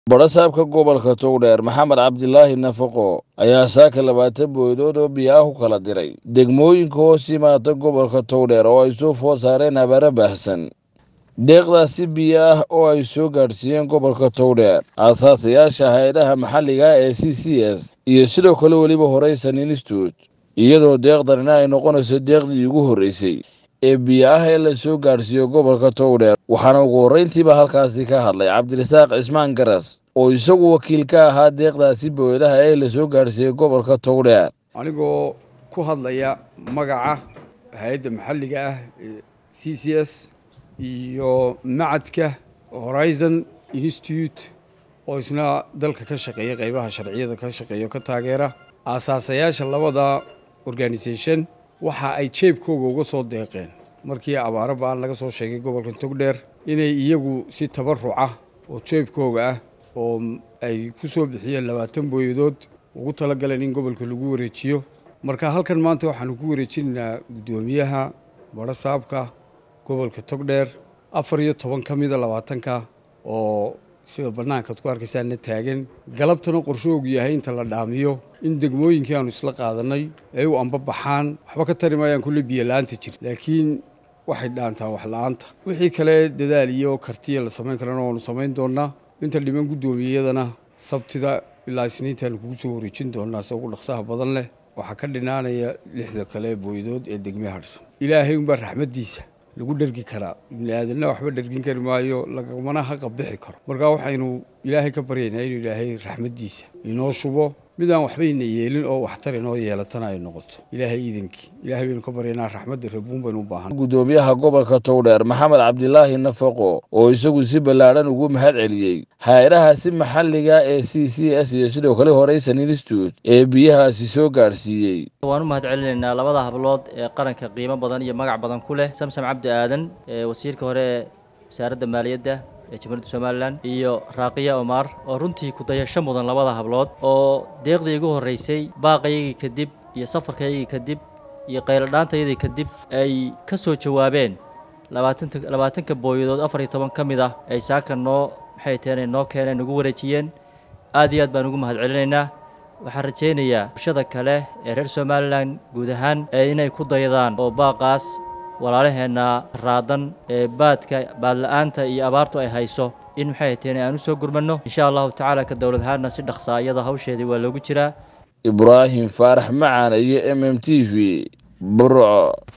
badhasaabka gobolka togdheer maxamed cabdilaahi nafaqo ayaa saaka labaatan booydood oo biyo ah u kala diray degmooyinka hoos yimaada gobolka togdheer oo ay soo food saareen abaaro baahsan deeqdaasi biyo ah oo ay soo gaadhsiiyeen gobolka togdheer aasaasayaasha hay-adaha maxalliga ee c c s iyo sidoo kale weliba horeysan institute iyadoo deeqdanina ay noqonayso deeqdii ugu horreysay ee biyo ah ee la soo gaadhsiiyo gobolka togdheer waxaana ugu horreyntiiba halkaasi ka hadlay cabdirasaaq cismaan garas oo isagu wakiil ka ahaa deeqdaasi booyadaha ee la soo gaadhsiiyey gobolka togdheer anigoo ku hadlaya magaca hay-adda maxalliga ah ee c c s iyo macadka horizon institute oo isna dalka ka shaqeeya qeybaha sharciyada ka shaqeeya ka taageera aasaasayaasha labada organisation waxa ay jeebkooga uga soo deeqeen markii abaaro ba-an laga soo sheegay gobolka togdheer inay iyagu si tabaruca oo jeebkooga ah oo ay ku soo bixiyeen labaatan booyadood ugu talagaleen in gobolka lagu wareejiyo marka halkan maanta waxaanu ku wareejinaynaa guddoomiyaha badhasaabka gobolka togdheer afar iyo toban ka mida labaatanka oo sida bannaankaad ku arkaysaana taagan galabtana qorshoogu yahay inta la dhaamiyo in degmooyinkii aanu isla qaadanay ay u ambabaxaan waxba ka tari maayaan kulle biyo la-aanta jirta laakiin waxay dhaantaa wax la-aanta wixii kale dadaal iyo kartiya la samayn karana waanu samayn doonaa inta dhiman guddoomiyadana sabtida ilaa isniintaanu kugu soo wareejin doonaa se ugu dhaqsaha badan leh waxaa ka dhinaanaya lixda kale booydood ee degme hadhsan ilaahay unbaa raxmaddiisa lagu dhergi karaa ibni aadanna waxba dhergin kari maayo lagamana haqa bixi karo marka waxaynu ilaahay ka baryaynaa inuu ilaahay raxmaddiisa inoo shubo midaan waxbayna yeelin oo waxtar inoo yeelatana ay noqoto ilaahay iidankii ilahay baynu ka baryaynaa raxmadda rabuun baynu u baahan guddoomiyaha gobolka togdheer maxamed cabdilaahi nafaqo oo isagu si ballaadhan ugu mahad celiyey hay-adahaasi maxalliga ee c c s iyo sidoo kale horeysan institute ee biyahaasi soo gaadhsiiyey waan u mahad celinaynaa labada hablood ee qaranka qiimo badan iyo magac badan ku leh samsam cabdi aadan ee wasiirka hore ee wasaaradda maaliyadda ee jamhuuriyadda somalilan iyo raaqiya omar oo runtii ku-dayasho mudan labada hablood oo deeqdii igu horreysay baaqaygii kadib iyo safarkaygii kadib iyo qayladhaantayadii kadib ay ka soo jawaabeen labaatanta labaatanka booyadood afar iyo toban ka mid ah ay saaka noo maxay taheen noo keeneen nagu wareejiyeen aad iyo aad baan ugu mahad celinaynaa waxaan rajaynayaa bulshada kale ee reer somalilan guud ahaan ee inay ku dayadaan oo baaqaas walaalaheenna raadan ee baadka baadla-aanta iyo abaartu ay hayso in maxay taheen aan u soo gurmanno insha allahu tacaala ka dowlad ahaanna si dhaqsaa iyada hawsheedii waa loogu jiraa ibraahim faarax macaan iyo m m t v burco